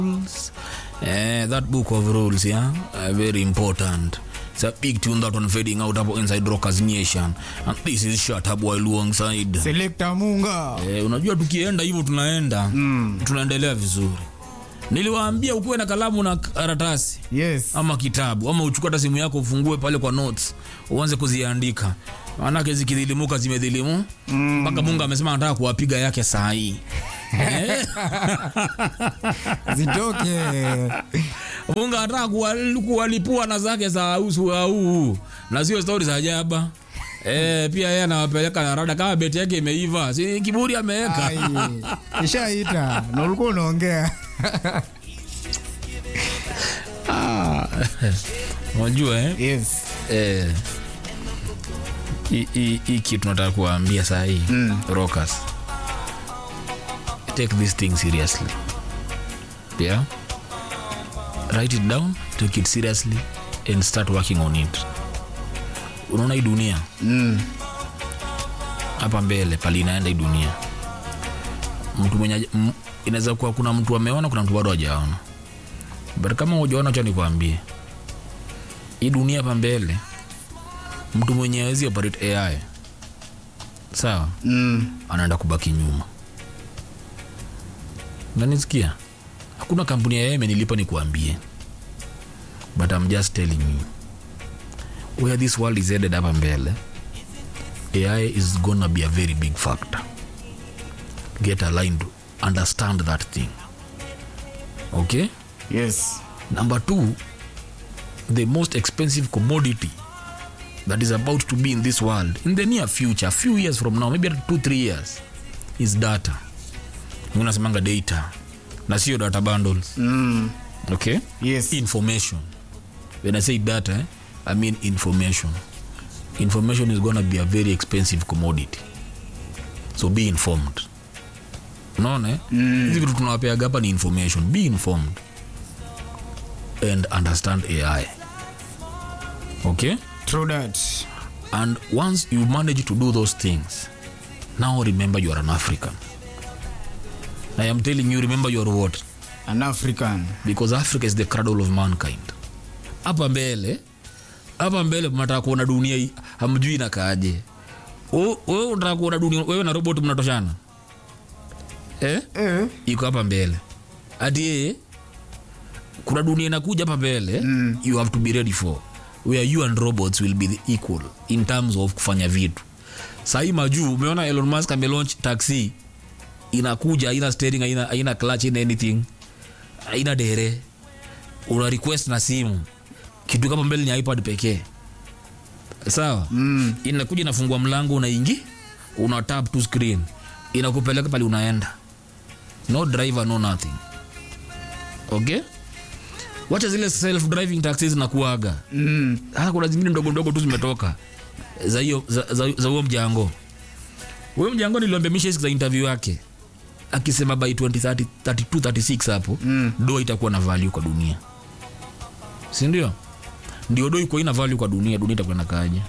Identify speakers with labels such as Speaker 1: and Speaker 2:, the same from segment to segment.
Speaker 1: rules. Eh, that book of rules, yeah, uh, very important. It's a big tune that one fading out about inside Rockers Nation, and this is shut up while alongside.
Speaker 2: Selector Munga.
Speaker 1: Eh, unajua tukienda hivyo tunaenda mm. tunaendelea vizuri. Niliwaambia ukuwe na kalamu na karatasi
Speaker 2: Yes.
Speaker 1: ama kitabu ama uchukue hata simu yako ufungue pale kwa notes uanze kuziandika, maanake zikidhilimuka zimedhilimu mpaka Mungu amesema anataka kuwapiga yake saa hii Eh?
Speaker 2: Zitoke.
Speaker 1: Mungu anataka kuwal- kuwalipua na zake za usu au na sio stori za ajaba. Eh, pia yeye anawapeleka na rada kama beti yake imeiva, si kiburi ameweka.
Speaker 2: Ai. Ishaita. Na ulikuwa unaongea.
Speaker 1: Unajua eh?
Speaker 2: Yes.
Speaker 1: Eh, hii- hii hii kitu nataka kuwaambia saa hii mm. rockers take this thing seriously yeah write it down take it seriously and start working on it unaona hii dunia hapa mbele pali inaenda hii dunia mtu mwenye haja- m- inaweza kuwa kuna mtu ameona kuna mtu bado hajaona but kama hujaona cha nikwambie hii dunia hapa mbele mtu mwenye awezi operate ai sawa
Speaker 2: Mm.
Speaker 1: anaenda kubaki nyuma nanisikia hakuna kampuni ya AI imenilipa ni kuambie but I'm just telling you where this world is headed hapa mbele AI is gonna be a very big factor get aligned understand that thing okay
Speaker 2: Yes.
Speaker 1: Number two, the most expensive commodity that is about to be in this world in the near future, a few years from now, maybe two, three years, is data. Mungu nasemanga data na sio data bundles.
Speaker 2: Mm.
Speaker 1: Okay?
Speaker 2: Yes.
Speaker 1: Information. When I say data, eh, I mean information. Information is gonna be a very expensive commodity. So be informed. Unaona? eh? Hizi vitu tunawapeaga hapa ni information. Be informed and understand AI. Okay?
Speaker 2: True that.
Speaker 1: And once you manage to do those things, now remember you are an African. I am telling you, remember you are what?
Speaker 2: An African.
Speaker 1: Because Africa is the cradle of mankind. Hapa mbele, hapa mbele mnataka kuona dunia hii, hamjui inakaaje. Wewe wewe unataka kuona dunia, wewe na robot mnatoshana? Eh?
Speaker 2: Eh.
Speaker 1: iko hapa mbele hati yeye kuna dunia inakuja hapa mbele mm. you have to be ready for where you and robots will be the equal in terms of kufanya vitu sahii majuu umeona elon musk amelaunch taxi inakuja haina steering haina, haina clutch haina anything haina dere una request na simu kitu kama mbele ni ipad pekee sawa mm. inakuja inafungua mlango unaingi una tap to screen inakupeleka pale unaenda no driver no nothing okay wacha zile self driving taxis zinakuaga
Speaker 2: Mm.
Speaker 1: hata kuna zingine ndogo ndogo tu zimetoka za hiyo za, za, za huo mjango huyo mjango niliambia misha siku za interview yake akisema by 2030 32 36 hapo mm. do itakuwa na value kwa dunia si ndio ndio do iko ina value kwa dunia dunia itakuwa inakaaje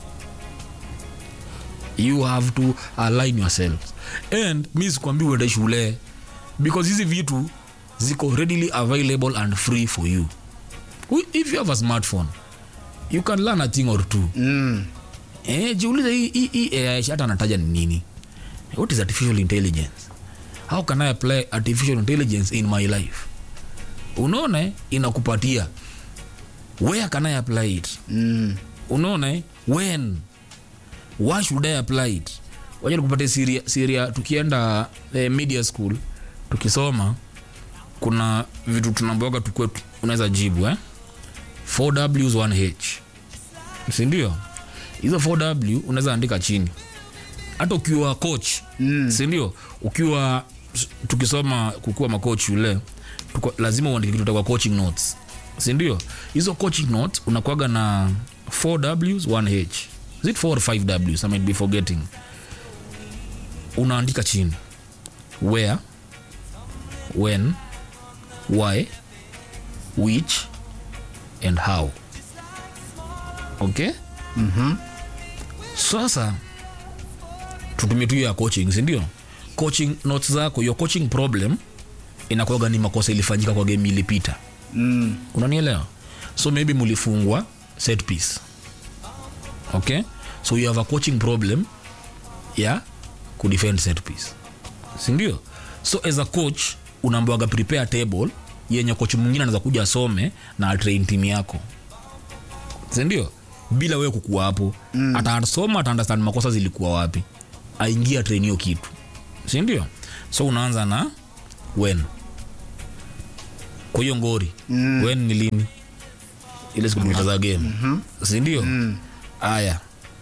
Speaker 1: you have to align yourselves and mi sikwambi uende shule because hizi vitu ziko readily available and free for you We- if you have a smartphone you can learn a thing or two
Speaker 2: Mm.
Speaker 1: eh, jiulize hii- hii hii AI hata anataja ni nini what is artificial intelligence how can i apply artificial intelligence in my life unaona eh, inakupatia where can i apply it
Speaker 2: Mm.
Speaker 1: unaona eh? when why should i apply it wacha nikupatie siria, siria tukienda eh, media school tukisoma kuna vitu tunamboga tukue tu- unaweza jibu eh? 4ws 1h sindio hizo 4w unaweza andika chini hata ukiwa coach mm. sindio ukiwa tukisoma kukuwa macoach shule tuko, lazima uandike kitu kwa coaching notes sindio hizo coaching notes unakuaga na 4ws 1h is it 4 or 5ws i might be forgetting unaandika chini where when why which and how okay
Speaker 2: Mhm.
Speaker 1: sasa tutumie tu hiyo ya coaching sindio coaching notes zako your coaching problem inakuwaga ni makosa ilifanyika kwa game ilipita
Speaker 2: Mm.
Speaker 1: unanielewa so maybe mulifungwa set piece okay so you have a coaching problem ya kudefend set piece sindio so as a coach unaambiwaga prepare table yenye coach mwingine anaweza kuja asome na atrain timu yako sindio bila wewe kukuwa hapo mm. atasoma ataundestand makosa zilikuwa wapi aingia train hiyo kitu sindio so unaanza na when kwa hiyo ngori mm. when ni lini ile siku tulicheza game mm-hmm. sindio haya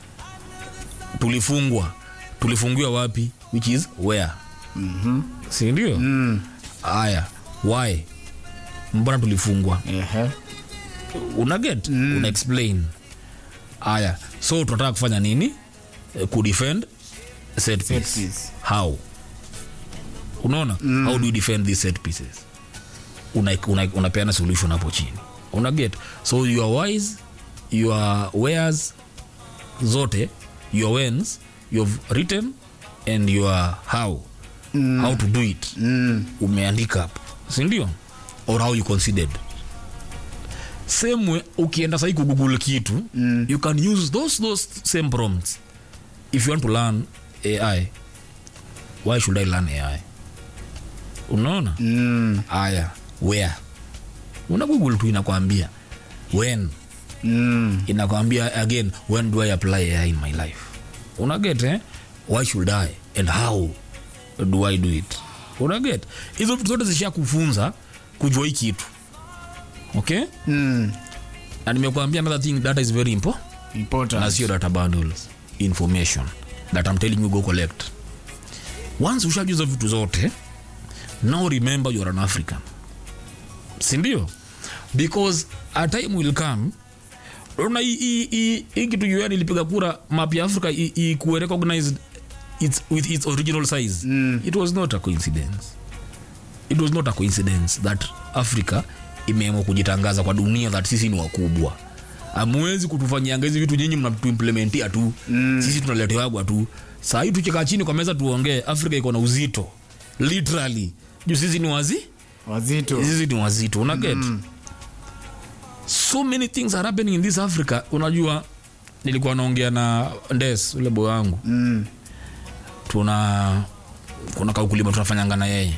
Speaker 1: tulifungwa tulifungiwa wapi which is where
Speaker 2: Mhm.
Speaker 1: sindio
Speaker 2: Mm.
Speaker 1: haya why mbona tulifungwa
Speaker 2: Ehe.
Speaker 1: una get mm. una explain haya so tunataka kufanya nini Eh, kudefend set piece.
Speaker 2: piece.
Speaker 1: how unaona mm. how do you defend these set pieces unapeana una, una unapeana solution hapo chini una get so you are wise your wares zote your wens you've written and your how mm. how to do it
Speaker 2: Mm.
Speaker 1: umeandika hapo sindio or how you considered same way ukienda sahi kugoogle kitu mm. you can use those, those same prompts if you want to learn ai why should i learn ai unaona
Speaker 2: Mm.
Speaker 1: aya where una google tu inakwambia when
Speaker 2: Mm.
Speaker 1: inakwambia again when do i apply ai in my life una get eh? why should i and how do i do it una get hizo vitu zote zisha kufunza kujua hii kitu okay
Speaker 2: Mm.
Speaker 1: na nimekuambia another thing data is very important na
Speaker 2: Important.
Speaker 1: sio data bundles information that i'm telling you go collect once ushajuza vitu zote now remember you're an african sindio because a time will come ona hii- hii hii- hii kitu un ilipiga kura map ya africa i- ikuwe recognized its, with its original size
Speaker 2: Mm.
Speaker 1: it was not a coincidence it was not a coincidence that africa imeamua kujitangaza kwa dunia that sisi ni wakubwa amwezi kutufanyianga hizi vitu nyinyi mnatuimplementia tu mm. sisi tunaletewagwa tu sahii tukikaa chini kwa meza tuongee afrika iko na uzito literally juu sisi ni wazi
Speaker 2: Wazito.
Speaker 1: sisi ni wazito una get so many things are happening in this africa unajua nilikuwa naongea na ndes ule boy wangu
Speaker 2: Mm.
Speaker 1: tuna kuna kaukulima tunafanyanga na yeye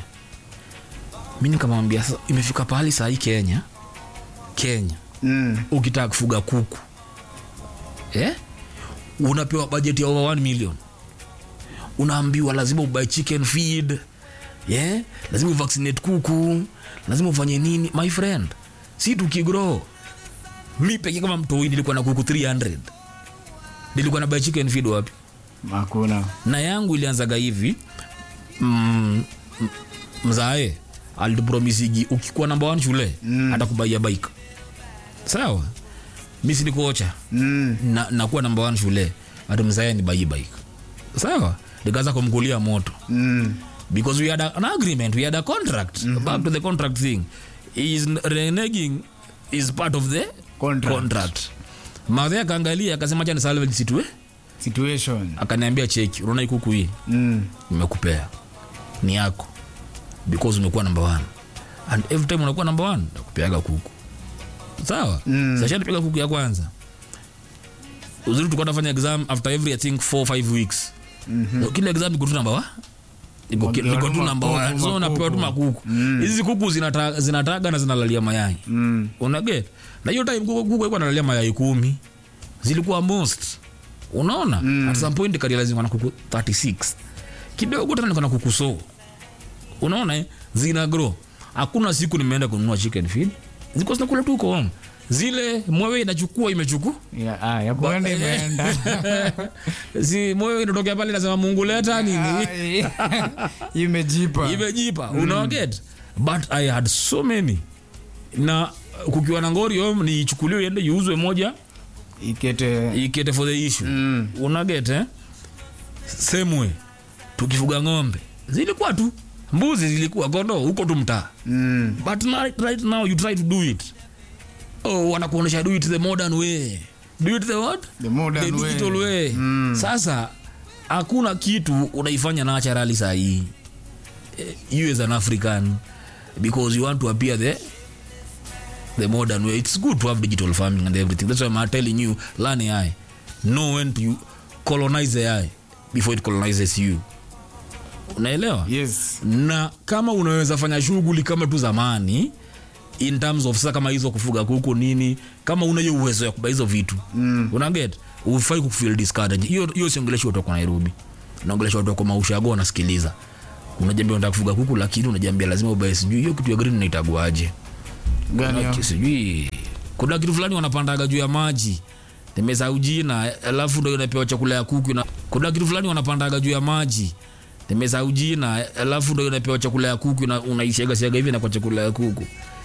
Speaker 1: mi nikamwambia "Sasa imefika pahali sahii kenya kenya
Speaker 2: Mm.
Speaker 1: ukitaka kufuga kuku eh? unapewa bajeti ya over 1 million unaambiwa lazima ubuy chicken feed yeah? lazima uvaccinate kuku lazima ufanye nini my friend si tukigrow mi pekee kama mtoi nilikuwa na kuku 300 nilikuwa na buy chicken feed wapi
Speaker 2: Hakuna.
Speaker 1: na yangu ilianzaga hivi mm, m- mzae alitupromisigi ukikuwa namba one shule mm. atakubaia bike sawa mi sinikuocha
Speaker 2: Mm.
Speaker 1: na, nakuwa namba one shule ati mzae ni bai bike sawa nikaanza kumkulia moto
Speaker 2: Mm.
Speaker 1: because we had a, an agreement we had a contract mm-hmm. back to the contract thing He is reneging is part of the
Speaker 2: Contract.
Speaker 1: contract madhe akaangalia akasema cha ni salvage situ
Speaker 2: Situation.
Speaker 1: akaniambia cheki unaona hii kuku hii
Speaker 2: Mm.
Speaker 1: nimekupea ni yako because umekuwa number one and every time unakuwa number one nakupeaga kuku sawa mm. sashanipiga kuku ya kwanza uzuri tulikuwa tunafanya exam after every i think 4 5 weeks mm-hmm. kila exam iko tu namba wa iko ki-
Speaker 2: Wakiwa
Speaker 1: iko
Speaker 2: tu
Speaker 1: tu namba
Speaker 2: makuku,
Speaker 1: one so unapewa tu
Speaker 2: makuku.
Speaker 1: makuku hizi kuku zinata- zinataga na zinalalia mayai
Speaker 2: Mm.
Speaker 1: unaget na hiyo time kuku kuku iko nalalia mayai kumi zilikuwa most unaona mm. at some point karializingwa na kuku 36 kidogo tena niko na kuku so unaona eh? zina grow hakuna siku nimeenda kununua chicken feed ziko zinakula tu uko home zile mwewe inachukua imechukua
Speaker 2: Ya, ah, ya kuenda imeenda.
Speaker 1: si mwewe inatokea pale nasema mungu leta nini
Speaker 2: Ai. Imejipa.
Speaker 1: imejipa mm. unawaget but i had so many na kukiwa na ngori home niichukuliwe iende iuzwe moja
Speaker 2: Ikete.
Speaker 1: ikete for the issue
Speaker 2: Mm.
Speaker 1: unaget eh? same way tukifuga ng'ombe zilikuwa tu mbuzi zilikuwa kondo huko tu mtaa
Speaker 2: Mm.
Speaker 1: but right, right now you try to do it oh, wanakuonyesha do it the modern way do it the what
Speaker 2: The modern
Speaker 1: the
Speaker 2: way.
Speaker 1: digital way
Speaker 2: Mm.
Speaker 1: sasa hakuna kitu unaifanya naturally sahii you as an african because you want to appear the the modern way it's good to have digital farming and everything that's why i'm telling you learn ai know when to you colonize ai before it colonizes you unaelewa
Speaker 2: yes
Speaker 1: na kama unaweza fanya shughuli kama tu zamani in terms of sasa kama hizo kufuga kuku nini kama una hiyo uwezo ya kuba hizo vitu mm. unaget ufai kufeel discouraged hiyo hiyo siongeleshi watu wako Nairobi naongelesha watu wako maushago wanasikiliza unajambia unataka kufuga kuku lakini unajambia lazima ubae sijui hiyo kitu ya green inaitaguaje
Speaker 2: gani
Speaker 1: Kuna
Speaker 2: hiyo?
Speaker 1: ki- sijui kuna kitu fulani wanapandaga juu ya maji nimesahau jina alafu ndo inapewa chakula ya kuku na kuna kitu fulani wanapandaga juu ya maji nimesahau jina alafu ndo inapewa chakula ya kuku na unaishaga siaga hivi na kwa chakula ya kuku